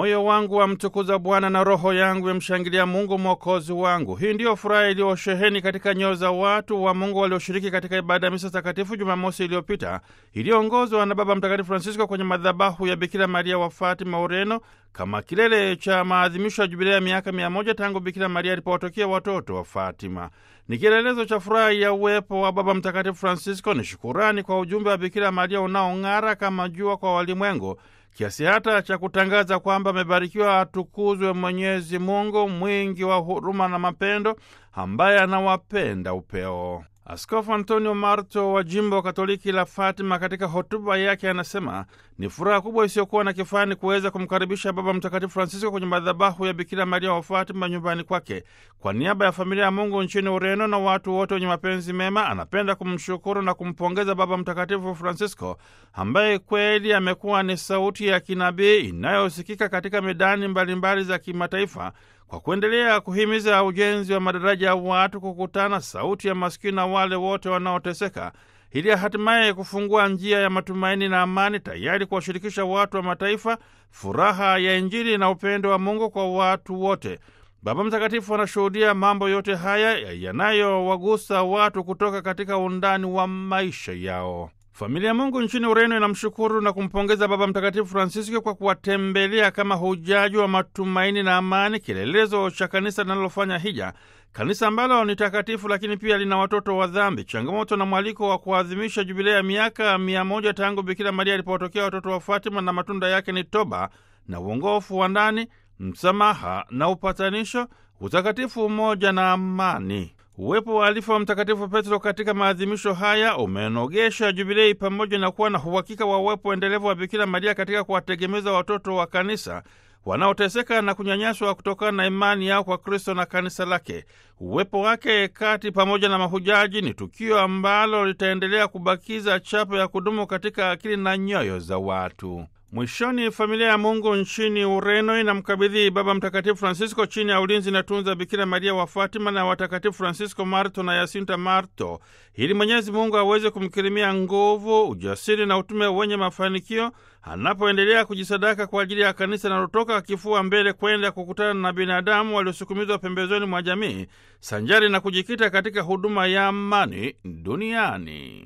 Moyo wangu wamtukuza Bwana na roho yangu yamshangilia Mungu mwokozi wangu. Hii ndiyo furaha iliyosheheni katika nyoyo za watu wa Mungu walioshiriki katika ibada ya misa takatifu Jumamosi iliyopita iliyoongozwa na Baba Mtakatifu Francisco kwenye madhabahu ya Bikira Maria wa Fatima, Ureno, kama kilele cha maadhimisho ya jubilea ya miaka mia moja tangu Bikira Maria alipowatokea watoto wa Fatima. Ni kielelezo cha furaha ya uwepo wa Baba Mtakatifu Francisco. Ni shukurani kwa ujumbe wa Bikira Maria unaong'ara kama jua kwa walimwengu kiasi hata cha kutangaza kwamba amebarikiwa atukuzwe Mwenyezi Mungu mwingi wa huruma na mapendo, ambaye anawapenda upeo. Askofu Antonio Marto wa jimbo Katoliki la Fatima katika hotuba yake anasema ni furaha kubwa isiyokuwa na kifani kuweza kumkaribisha Baba Mtakatifu Francisco kwenye madhabahu ya Bikira Maria wa Fatima nyumbani kwake. Kwa niaba ya familia ya Mungu nchini Ureno na watu wote wenye mapenzi mema, anapenda kumshukuru na kumpongeza Baba Mtakatifu Francisco ambaye kweli amekuwa ni sauti ya kinabii inayosikika katika medani mbalimbali mbali za kimataifa kwa kuendelea kuhimiza ujenzi wa madaraja ya watu kukutana, sauti ya maskini na wale wote wanaoteseka, ili hatimaye kufungua njia ya matumaini na amani, tayari kuwashirikisha watu wa mataifa furaha ya Injili na upendo wa Mungu kwa watu wote. Baba Mtakatifu anashuhudia mambo yote haya yanayowagusa watu kutoka katika undani wa maisha yao. Familia ya Mungu nchini Ureno inamshukuru na kumpongeza Baba Mtakatifu Francisco kwa kuwatembelea kama hujaji wa matumaini na amani, kielelezo cha kanisa linalofanya hija, kanisa ambalo ni takatifu lakini pia lina watoto wa dhambi. Changamoto na mwaliko wa kuadhimisha jubilea ya miaka mia moja tangu Bikira Maria alipowatokea watoto wa Fatima, na matunda yake ni toba na uongofu wa ndani, msamaha na upatanisho, utakatifu, umoja na amani. Uwepo wa alifa wa Mtakatifu Petro katika maadhimisho haya umenogesha jubilei pamoja na kuwa na uhakika wa uwepo endelevu wa Bikira Maria katika kuwategemeza watoto wa kanisa wanaoteseka na kunyanyaswa kutokana na imani yao kwa Kristo na kanisa lake. Uwepo wake kati pamoja na mahujaji ni tukio ambalo litaendelea kubakiza chapa ya kudumu katika akili na nyoyo za watu. Mwishoni, familia ya Mungu nchini Ureno inamkabidhi Baba Mtakatifu Francisco chini ya ulinzi na tunza Bikira Maria wa Fatima na watakatifu Francisco Marto na Yasinta Marto, ili Mwenyezi Mungu aweze kumkirimia nguvu, ujasiri na utume wenye mafanikio anapoendelea kujisadaka kwa ajili ya kanisa linalotoka kifua mbele kwenda kukutana na binadamu waliosukumizwa pembezoni mwa jamii, sanjari na kujikita katika huduma ya amani duniani.